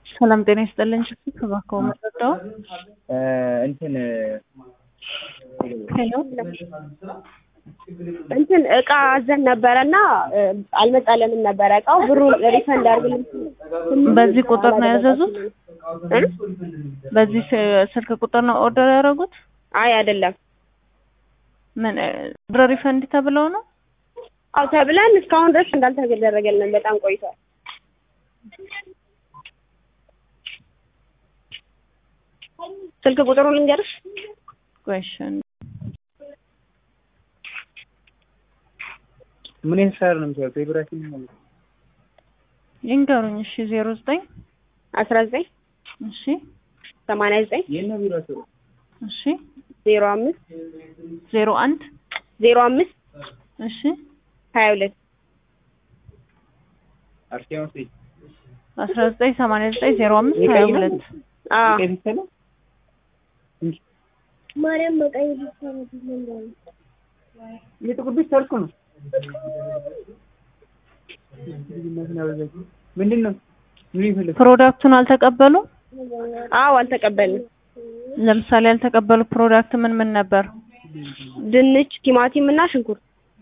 ሰላም ጤና ይስጥልኝ። ሽፊክ እባክዎ መረዳው እንትን ሄሎ እንትን እቃ አዘን ነበረ እና አልመጣልንም ነበረ እቃው ብሩን ሪፈንድ አድርግልን። በዚህ ቁጥር ነው ያዘዙት? እ? በዚህ ስ- ስልክ ቁጥር ነው ኦርደር ያደረጉት? አይ አይደለም። ምን ብር ሪፈንድ ተብለው ነው? አው ተብለን እስካሁን ድረስ እንዳልተደረገልን በጣም ቆይቷል። ስልክ ቁጥሩን ልንገርሽ? question ምን የተሰራ ነው የምትለው? ፌብራችን ማለት ነው። ይንገሩኝ። እሺ ዜሮ ዘጠኝ አስራ ዘጠኝ እሺ ሰማንያ ዘጠኝ የት ነው ቢሮአቸው? እሺ ዜሮ አምስት ዜሮ አንድ ዜሮ አምስት እሺ ሀያ ሁለት አርሲያ ውስጥ አስራ ዘጠኝ ሰማንያ ዘጠኝ ዜሮ አምስት ሀያ ሁለት አዎ ቀይ ብቻ ነው? ማርያም በቀይ የጥቁር ብቻ እኮ ነው። ምንድን ነው? ምን ይፈልግ? ፕሮዳክቱን አልተቀበሉ? አዎ አልተቀበልንም። ለምሳሌ ያልተቀበሉ ፕሮዳክት ምን ምን ነበር? ድንች፣ ቲማቲም እና ሽንኩርት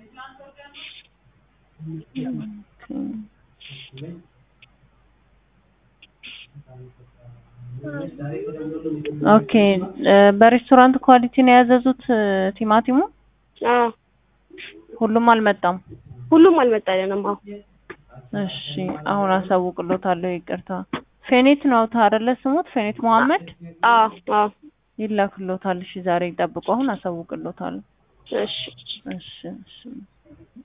ኦኬ እ በሬስቶራንት ኳሊቲ ነው ያዘዙት እ ቲማቲሙ? አዎ ሁሉም አልመጣም። ሁሉም አልመጣልንም። አዎ እሺ አሁን አሳውቅሎታለሁ። ይቅርታ ፌኔት ነው አይደለ ስሙት? ፌኔት መሐመድ አዎ አዎ ይላክሎታል። እሺ ዛሬ ይጠብቁ። አሁን አሳውቅሎታለሁ። እሺ እሺ እሺ